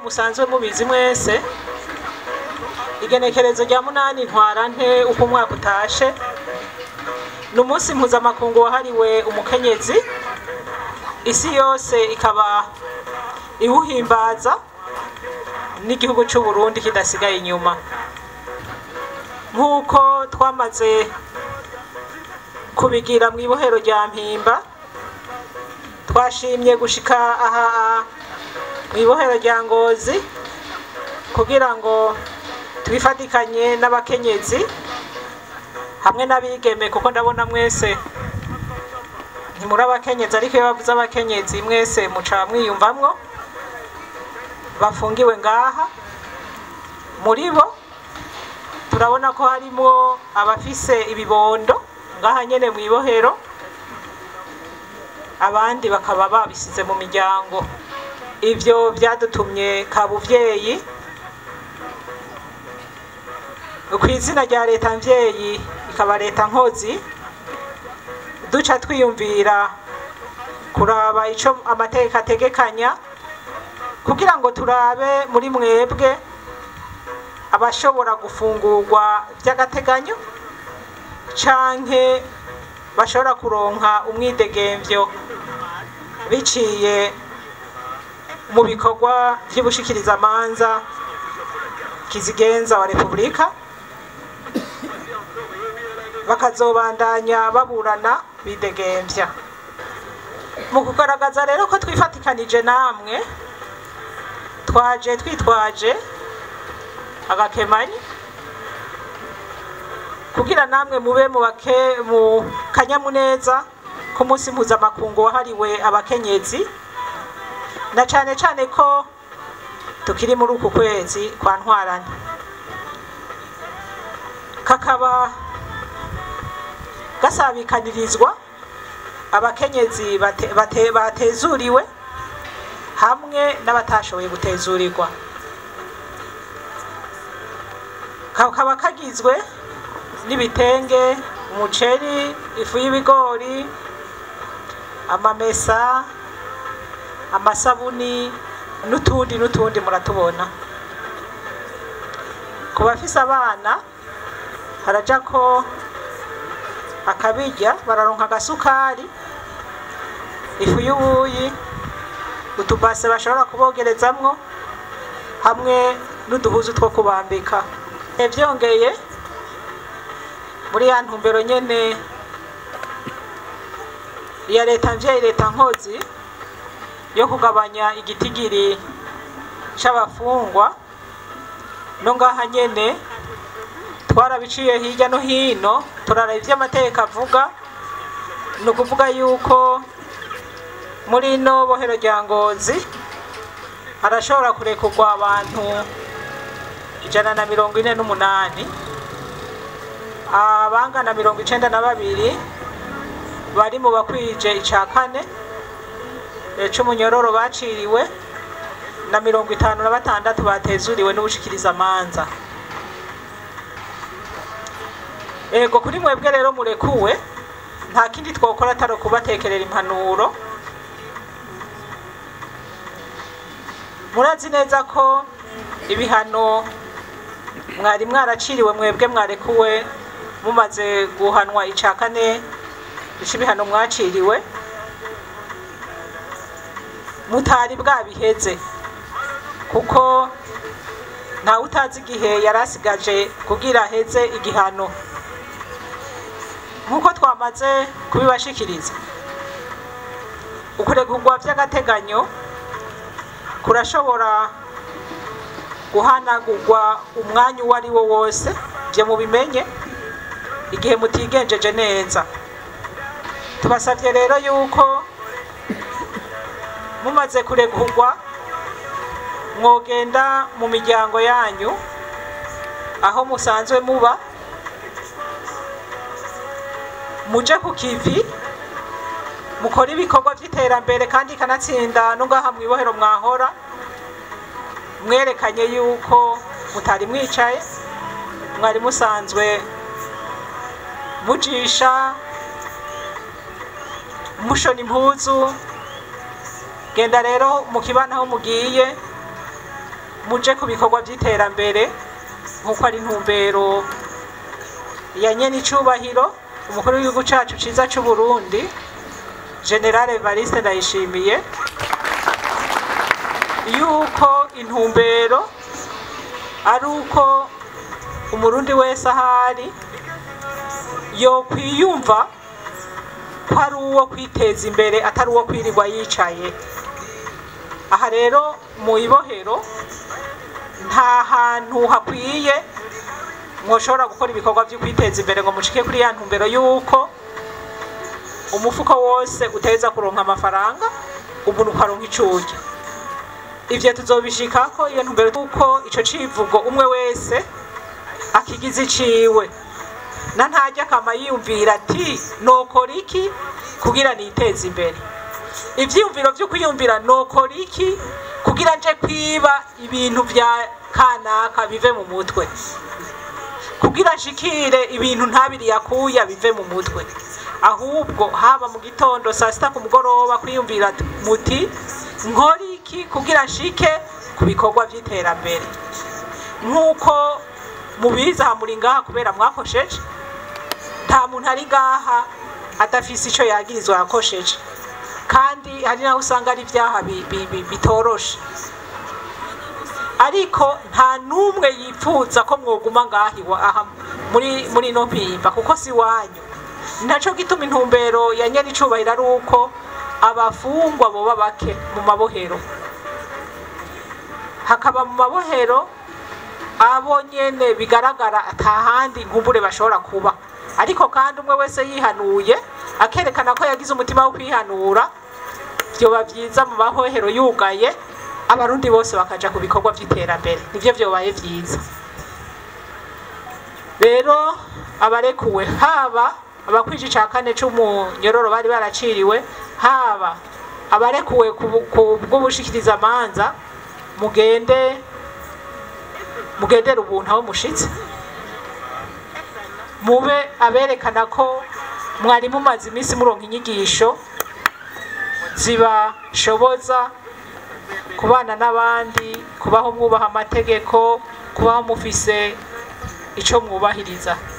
musanzwe mubizi mwese igenekerezo rya munani ntwara nte uko umwaka utashe ni umunsi mpuzamakungu wahariwe umukenyezi isi yose ikaba iwuhimbaza n'igihugu cy'u Burundi kidasigaye inyuma nk'uko twamaze kubigira mu ibohero rya mpimba twashimye gushika aha mu ibohero rya ngozi kugira ngo twifatikanye n'abakenyezi hamwe n'abigeme kuko ndabona mwese ntimuri abakenyezi ariko iyo bavuze abakenyezi mwese muca mwiyumvamwo bafungiwe ngaha muri bo turabona ko harimo abafise ibibondo ngaha nyene mu ibohero abandi bakaba babisize mu miryango ivyo vyadutumye kabuvyeyi ku izina rya leta mvyeyi ikaba leta nkozi duca twiyumvira kuraba ico amategeko ategekanya kugira ngo turabe muri mwebwe abashobora gufungurwa by'agateganyo canke bashobora kuronka umwidegemvyo biciye mu bikorwa vy'ubushikirizamanza kizigenza wa repubulika bakazobandanya baburana bidegemvya mu kugaragaza rero ko twifatikanije namwe twaje twitwaje agakemanyi kugira namwe mube mu bake mu kanyamuneza ku munsi mpuzamakungu wahariwe abakenyezi na cane cane ko tukiri muri uku kwezi kwa ntwarane kakaba gasabikanirizwa abakenyezi bate, bate, batezuriwe hamwe n'abatashoboye gutezurirwa kakaba kagizwe n'ibitenge umuceri ifu y'ibigori amamesa amasabuni n'utundi n'utundi muratubona ku bafise abana haraja ko akabirya bararonka agasukari ifu y'ubuyi utubase bashobora kubogerezamwo hamwe n'uduhuzu two kubambika byongeye muri ya ntumbero nyene ya leta mvyeyi leta nkozi yo kugabanya igitigiri c'abafungwa no ngaha nyene twarabiciye hirya no hino turaraba ivyo amategeko avuga ni ukuvuga yuko muri ino bohero rya ngozi harashobora kurekurwa abantu ijana na mirongo ine n'umunani abangana mirongo icenda na babiri bari mu bakwije ica kane c'umunyororo baciriwe na mirongo itanu na batandatu batezuriwe n'ubushikirizamanza ego kuri mwebwe rero murekuwe nta kindi twokora atari ukubatekerera impanuro murazi neza ko ibihano mwari mwaraciriwe mwebwe mwarekuwe mumaze guhanwa ica kane ibihano mwaciriwe mutari bwabiheze kuko ntawe utazi igihe yari asigaje kugira aheze igihano nk'uko twamaze kubibashikiriza ukuregurwa by'agateganyo kurashobora guhanagurwa umwanya uwo ari wo wose byo mubimenye igihe mutigenjeje neza tubasabye rero yuko mumaze kuregurwa mwogenda mu miryango yanyu aho musanzwe muba muje ku kivi mukora ibikorwa by'iterambere kandi ikanatsinda n'ungaha mu ibohero mwahora mwerekanye yuko mutari mwicaye mwari musanzwe mujisha mushona impuzu genda rero mu kibana aho mugiye muje ku bikorwa by'iterambere nk'uko ari intumbero ya nyene icubahiro umukuru w'igihugu cacu ciza c'uburundi generale evariste ndayishimiye yuko intumbero ari uko umurundi wese ahari yokwiyumva ko ari uwo kwiteza imbere atari uwo kwirirwa yicaye aha rero mu ibohero nta hantu hakwiye mwoshobora gukora ibikorwa byo kwiteza imbere ngo mushike kuri ya ntumbero y'uko umufuko wose uteza kuronka amafaranga umuntu ukaronka icurya ivyo tuzobishikako iyo ntumbero y'uko ico civugo umwe wese akigize iciwe na ntajya akama yiyumvira ati nokora iki kugira niteze imbere ivyiyumviro vyo kwiyumvira nokora iki kugira nje kwiba ibintu vya kanaka bive mu mutwe kugira nshikire ibintu ntabiri yakuya bive mu mutwe ahubwo haba mu gitondo saa sita ku mugoroba kwiyumvira muti nkora iki kugira nshike ku bikorwa vy'iterambere nk'uko mubizi aha muri ngaha kubera mwakosheje nta muntu ari ngaha adafise ico yagirizwa yakosheje kandi hari naho usanga ari ibyaha bi- bi- bi- bitoroshe ariko nta n'umwe yipfuza ko mwoguma ngaha iwa- aha muri muri ino mpimba kuko si wanyu naco gituma intumbero ya nyene icubahiro ari uko abafungwa boba bake mu mabohero hakaba mu mabohero abo nyene bigaragara atahandi nkumbure bashobora kuba ariko kandi umwe wese yihanuye akerekana ko yagize umutima wo kwihanura vyoba vyiza mu mahohero yugaye abarundi bose bakaja ku bikorwa vy'iterambere nivyo vyobaye vyiza rero abarekuwe haba abakwije ica kane c'umunyororo bari baraciriwe haba abarekuwe ku bu- ku bw'ubushikirizamanza mugende mugendera ubuntu aho mushitse mube aberekana ko mwari mumaze iminsi muronka inyigisho zibashoboza kubana n'abandi kubaho mwubaha amategeko kubaho mufise ico mwubahiriza